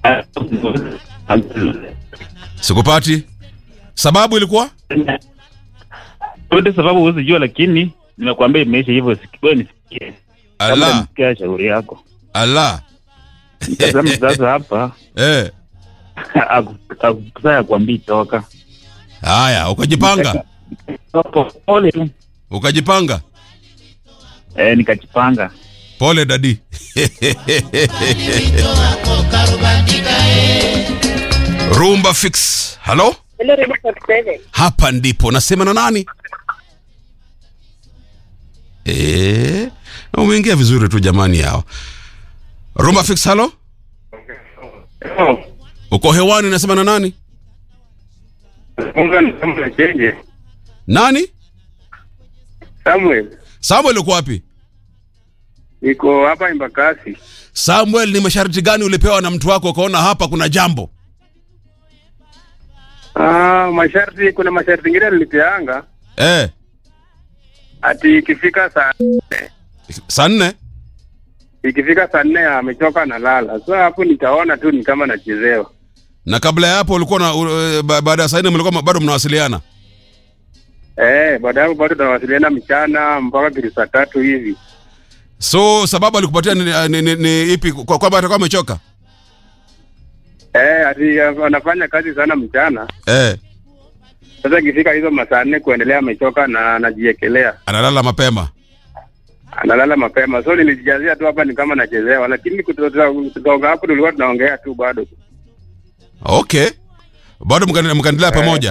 Sikupati. Sababu ilikuwa? Yote sababu huwezi jua, lakini nimekuambia imeisha hivyo. siki- Wewe nisikie, kabla Allah, nisikia shauri yako. Allah. Tazama sasa hapa Eh. akusaa kuambii toka Haya, ukajipanga. Hapo, pole tu Ukajipanga. eh, nikajipanga. Pole dadi. Rumba fix. Halo? Hello, Radio 47. Hapa ndipo nasema na nani? Eh, umeingia vizuri tu jamani yao. Rumba fix halo? Uko hewani nasema na nani? Nani? Samuel, Samuel uko wapi? niko hapa Embakasi. Samuel, ni masharti gani ulipewa na mtu wako ukaona hapa kuna jambo? Ah, masharti, kuna masharti ingine nilipeanga Eh, ati ikifika saa saa nne ikifika saa nne amechoka na lala. So hapo nitaona tu ni kama nachezewa. na kabla ya hapo ulikuwa na uh, ba- baada ya saa nne mlikuwa bado mnawasiliana? Eh, baada ya hapo bado tunawasiliana mchana mpaka kitu saa tatu hivi. So sababu alikupatia ni, ni, ni, ni ipi kwa kwamba atakuwa amechoka? Eh, ati anafanya kazi sana mchana. Eh, Sasa ikifika hizo masaa nne kuendelea amechoka na anajiekelea. analala mapema. Analala mapema. So nilijijazia tu hapa ni kama nachezewa, lakini kutoka kutoka hapo tulikuwa tunaongea tu bado. Okay, bado mkaendelea mkaendelea pamoja.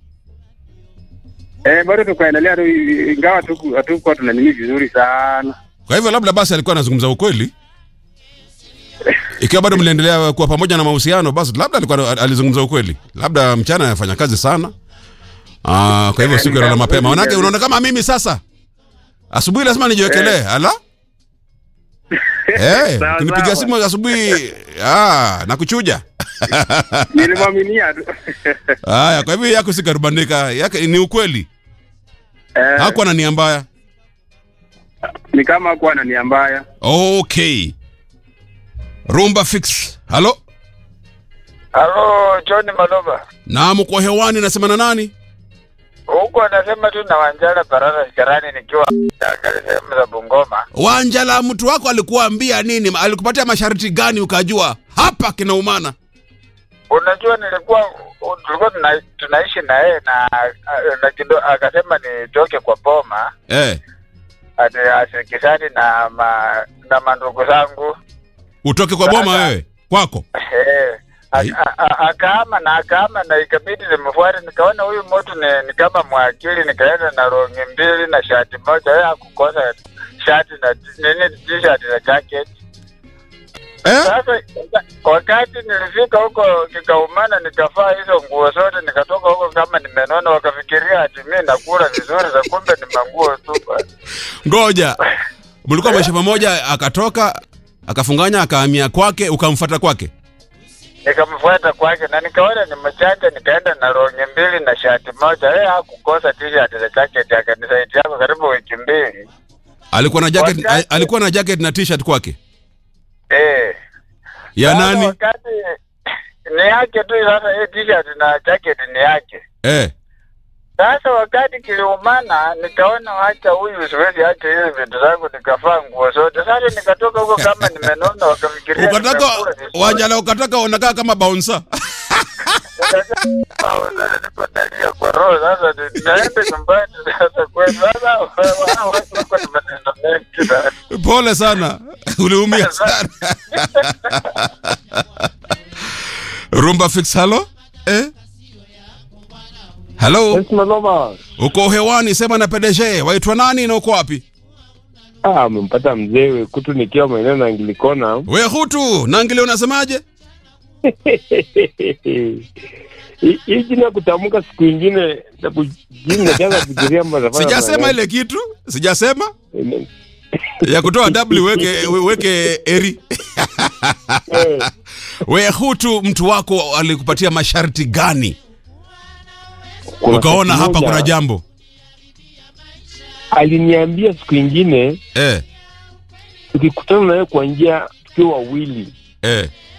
Eh, bado tukaendelea tu ingawa tu hatukuwa tuna nini vizuri sana. Kwa hivyo labda basi alikuwa anazungumza ukweli. Ikiwa bado mliendelea kuwa pamoja na mahusiano, basi labda alikuwa alizungumza ukweli. Labda mchana anafanya kazi sana. Ah, kwa hivyo siku analala mapema. Manake unaona kama mimi sasa. Asubuhi lazima nijiwekelee. Ala? Eh, Sawa, kunipigia sawa. simu asubuhi, ah, nakuchuja. Nilimwaminia tu. Haya, kwa hivyo yako sikarubanika, yake ni ukweli. Eh, Hakuwa na nia mbaya. ni kama hakuwa na nia mbaya. Okay. Rumba fix. Halo? Halo, John Maloba. Naam, uko hewani nasema na nani? Huku anasema tu na Wanjala Barara Sikarani nikiwa sehemu za Bungoma. Wanjala, mtu wako alikuambia nini? Alikupatia masharti gani ukajua hapa kinaumana? Unajua nilikuwa tulikuwa tuna, tunaishi na yeye na, na kido, akasema nitoke kwa boma Eh, ati ashirikishani na ma, na mandugu zangu utoke kwa boma wewe kwako. Eh, Ai. a- a- a- akaama na akaama na ikabidi nimfuate, nikaona huyu mtu ni, ni kama mwakili, nikaenda na rongi mbili na shati moja, yeye hakukosa shati na nini t-shirt na jacket. Eh? Sasa wakati nilifika huko kikaumana, nikavaa hizo nguo zote, nikatoka huko kama nimenona, wakafikiria ati mimi nakula vizuri, za kumbe ni manguo tu. Ngoja. Mlikuwa maisha pamoja akatoka akafunganya akahamia kwake ukamfuata kwake. Nikamfuata kwake na nikaona ni mchanja, nikaenda na rongi mbili na shati moja. Yeye hakukosa t-shirt na jacket, akanisaidia kwa karibu wiki mbili. Alikuwa na jacket Wakati- alikuwa na jacket na t-shirt kwake. Eh. Ya Sasa nani? Wakati ni yake tu sasa, hii t-shirt na jacket ni yake. Eh. Sasa wakati kiliumana, nikaona wacha huyu siwezi acha hizi vitu zangu, nikavaa nguo zote. Sasa nikatoka huko kama nimenona, wakafikiria Ukataka nimekula vizuri. Wanjala ukataka unakaa kama bouncer. Nikaangalia kwa roho sasa, ni- naenda nyumbani sasa kweli. Sasa wao watu wako na maneno mengi sana. Pole sana. Uliumia sana. Rumba fix halo? Eh? Halo? Maloma. Uko hewani sema na PDG. Waitwa nani na uko wapi? Ah, amempata mzee Wekutu nikiwa maeneo na Angilikona. We hutu, Nangili unasemaje? Hii hii jina kutamka siku ingine na kujini najaza kufikiria mbona Sijasema ile kitu. Sijasema. Ya kutoa W weke weke eri. We hutu mtu wako alikupatia masharti gani? Ukaona hapa kuna jambo. Aliniambia siku ingine Eh, tukikutana naye kwa njia tukiwa wawili eh.